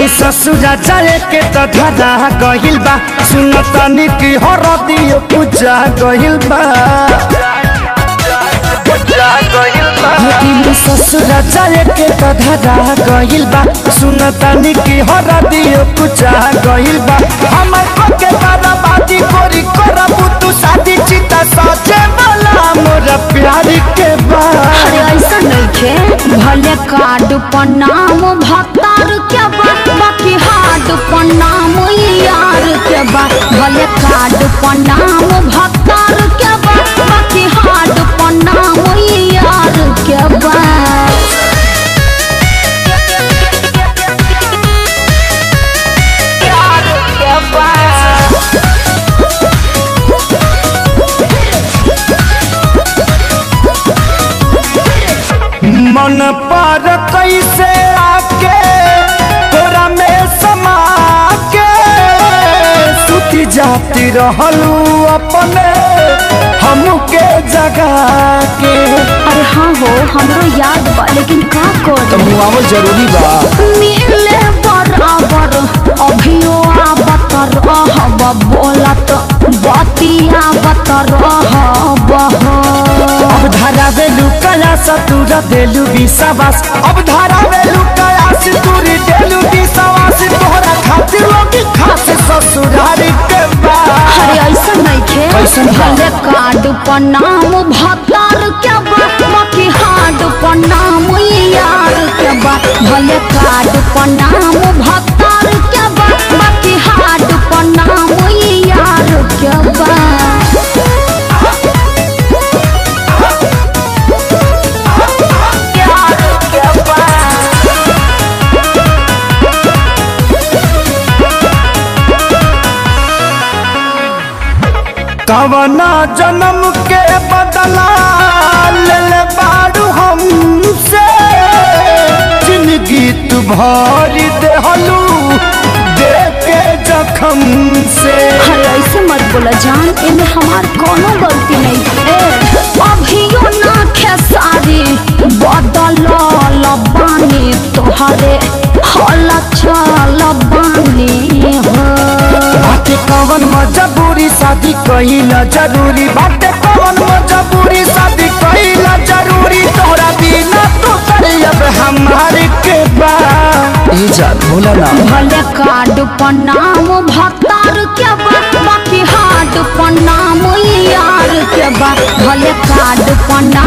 ससुरा जाए के त धरा गहिल बा सुन तनी की हरदियो पूजा गहिल बा दिल ससुरा जाए के त धरा गहिल बा सुन तनी की हरदियो पूजा गहिल बा हमर को के बर्बादी कोरी करबू तू शादी चिता सचे वाला मोर प्यार के बा अरे ऐसा नइखे भले कार्ड पर नाम भतार के बा बाकी हार्ड पर नाम यार के बा भले कार्ड पर नाम भतार के बा बाकी हार्ड पर नाम यार के बा यार के बा मन पर कैसे आके तोरा में समा के सुती जाती रहलू अपने हमके जगा के अरे हाँ हो हमरो याद बा लेकिन का कर मुआवल जरूरी बा मिले बराबर अभियो आवत रहब बोलत बतियावत रहब अब धारा वेलू कया सतुरा देलू विश्वास अब धारा वेलू कया सितुरी देलू विश्वास तोहरा खातिर लोग खास ससुरारी के बा अरे ऐसा नइखे कैसन बा? भले कार्ड पर नाम भतार के बा बाकी हार्ड पर नाम यार के बा भले कार्ड पर नाम भतार के बा बाकी हार्ड पर नाम यार के बा यार के बा कवना जन्म के बदला ले ले बारू हमसे जिंदगी तू भरी देहलू दे के जखम से अरे ऐसे मत बोला जान इनमें हमार कोनो गलती नहीं है अभियो ना खेसारी बदल बानी तोहरे हल चल बानी हो बाटे कवन मजबूरी शादी कहिला जरूरी बाटे कवन मजबूरी शादी कहिला जरूरी तोरा बिना तो अब हमारे के बा ई जान बोला ना भले कार्ड पर नाम भतार के बा बाकी हार्ड पर नाम यार के बा भले कार्ड पर नाम